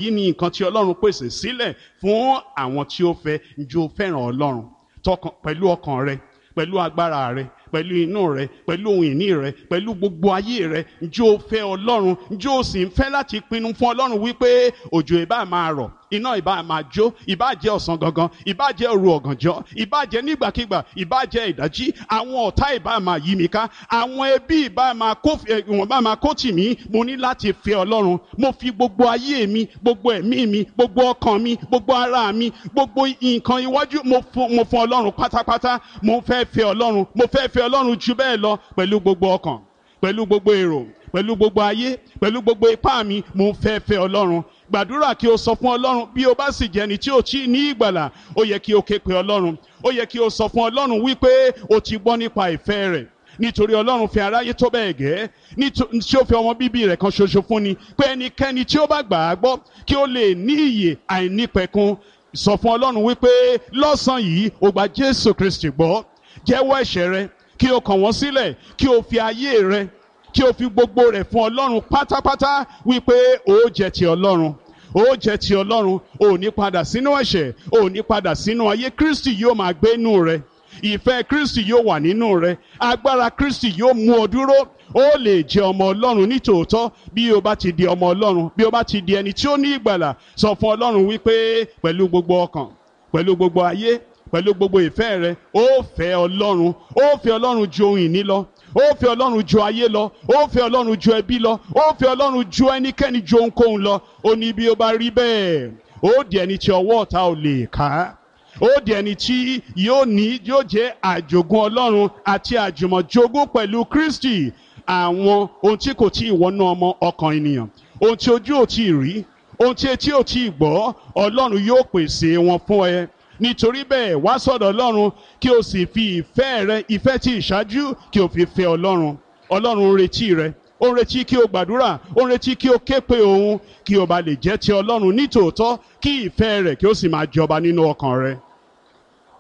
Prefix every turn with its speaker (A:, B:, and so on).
A: yìí ni nǹkan tí ọlọ́run pèsè sílẹ̀ fún àwọn tí ó fẹ́ njó fẹ́ràn ọlọ́run tọkàn pẹ̀lú ọkàn rẹ pẹ̀lú agbára rẹ pẹ̀lú inú rẹ pẹ̀lú ohun ìní rẹ pẹ̀lú gbogbo ayé rẹ njó fẹ́ ọlọ́run njó sì ń fẹ́ láti pinnu fún ọlọ́run wípé òjò ìbá máa rọ̀ iná ìbá máa jó ìbá jẹ́ ọ̀sán gangan ìbá jẹ́ òru ọ̀gànjọ́ ìbá jẹ́ nígbàkigbà ìbá jẹ́ ìdájí àwọn ọ̀tá ìbá máa yí mi ká àwọn ẹbí ìbá máa kó ìwọ̀n bá máa kó tì mí mo ní láti fẹ́ ọlọ́run mo fi gbogbo ayé mi gbogbo ẹ̀mí mi gbogbo ọkàn mi gbogbo ara mi gbogbo nǹkan iwájú mo fún mo fún ọlọ́run pátápátá mo fẹ́ fẹ́ ọlọ́run mo fẹ́ fẹ́ ọlọ́run ju bẹ́ẹ̀ lọ pẹ̀lú gbogbo ọkàn pẹ̀lú gbogbo èrò pẹ̀lú gbogbo ayé pẹ̀lú gbogbo ipá mi mo fẹ́ fẹ́ ọlọ́run gbàdúrà kí o sọ fún ọlọ́run bí o bá sì jẹni tí o tí ní ìgbàlà ó yẹ kí o ké pe ọlọ́run ó yẹ kí o sọ fún ọlọ́run wípé o ti gbọ́ nípa ìfẹ́ rẹ̀ nítorí ọlọ́run fi aráyé tó bẹ́ẹ̀ gẹ́ tí ó fi ọmọ bíbí rẹ̀ kan ṣoṣo fún ni pé ẹnikẹ́ni tí ó bá gbà á gbọ́ kí ó lè ní ìyè àìnípẹ̀kun sọ fún ọlọ́run wípé lọ́sàn-án yìí o gba jésù kristi gbọ́ jẹ́wọ́ ẹ̀ṣẹ̀ rẹ kí o kàn wọ́n sílẹ̀ kí o fi ayé rẹ kí o fi gbogbo rẹ̀ fún ọlọ́run pátápátá wípé o jẹ́ ti ọlọ́run ó jẹ́ ti ọlọ́run ò ní padà sínú ẹ̀ṣẹ̀ ò ní padà sínú ayé kristi yóò máa gbé inú rẹ ìfẹ́ kristi yóò wà nínú rẹ agbára kristi yóò mú ọ dúró ó lè jẹ́ ọmọ ọlọ́run nítòótọ́ bí o bá ti di ọmọ ọlọ́run bí o bá ti di ẹni tí ó ní ìgbàlà sọ fún ọlọ́run wípé pẹ̀lú gbogbo ọkàn pẹ̀lú gbogbo ayé pẹ̀lú gbogbo ìfẹ́ rẹ ó fẹ́ ọlọ́run ó fẹ́ ọlọ́run ju ohun ìní lọ ó fẹ́ ọlọ́run ju ayé lọ ó fẹ́ ọlọ́run ju ẹbí lọ ó fẹ́ ọlọ́run ju ẹnikẹ́ni ju ohunkóhun lọ ó ní bí ó bá rí bẹ́ẹ̀ ó di ẹni tí ọwọ́ ọ̀tá ò lè ká ó di ẹni tí yóò ní yóò jẹ́ àjogún ọlọ́run àti àjùmọ̀jogún pẹ̀lú kristi àwọn ohun tí kò tí ì wọnú ọmọ ọkàn ènìyàn ohun tí ojú ò tí ì rí ohun tí etí ò tí ì gbọ́ ọlọ́run yóò pèsè wọn fún ẹ nítorí bẹ́ẹ̀ wá sọ̀dọ̀ ọlọ́run kí o sì fi ìfẹ́ rẹ ìfẹ́ tí ìṣáájú kí o fi fẹ́ ọlọ́run ọlọ́run ń retí rẹ ó ń retí kí o gbàdúrà ó ń retí kí o ké pe òun kí o bá lè jẹ́ ti ọlọ́run nítòótọ́ kí ìfẹ́ rẹ̀ kí o sì máa jọba nínú ọkàn rẹ.